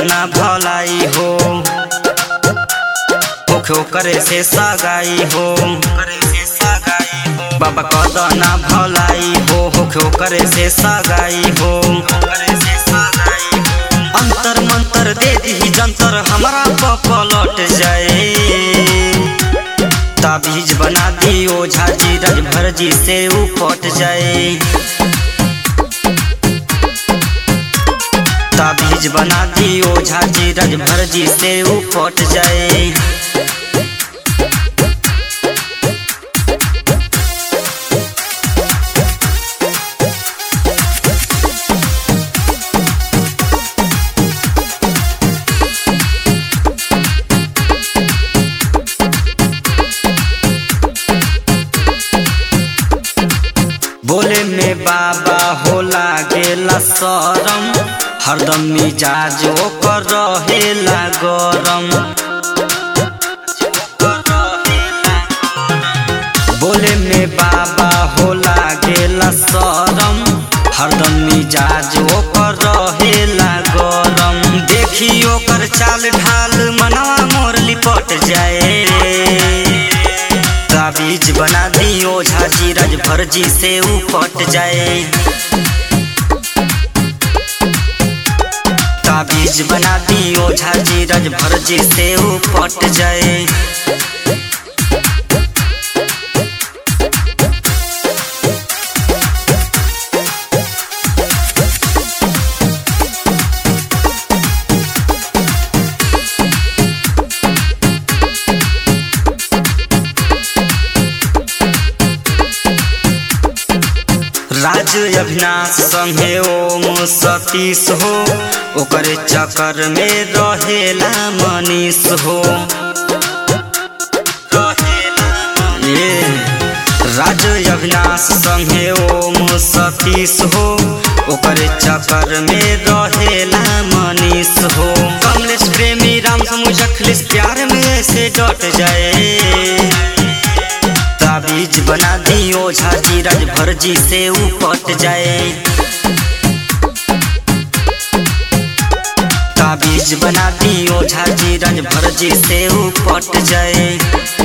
कदना भलाई हो ओखे करे से सगाई हो बाबा कदना भलाई हो होखे करे से सगाई हो अंतर मंतर दे दी जंतर हमारा पलट जाए ताबीज बना दी ओझा जी रजभर जी से उपट जाए ताबीज बना दी ओझा जी रजभर जी से उपट जाए बोले में बाबा होला गेला सरम हरदम मिजाज ओकर रहेला गरम बोले में बाबा होला गेला सरम हरदम मिजाज ओकर रहेला गरम देखी ओकर चाल ढाल मनवा मोर लिपट जाए ताबीज बना दी ओझा जी रजभर जी से उपट जाए ताबीज बना दी ओझा जी रजभर जी से उपट जाए राज अभिनाश संगे ओम सतीश हो ओकरे चक्कर में रहेला मनीष हो ये राज अभिनाश संगे ओम सतीश हो ओकरे चक्कर में रहेला मनीष हो कमलेश प्रेमी राम समूह अखिलेश प्यार में ऐसे डट जाए ताबीज बना दी ओझा जी रजभर जी से उपट जाए ताबीज बना दी ओझा जी रजभर जी से उपट जाए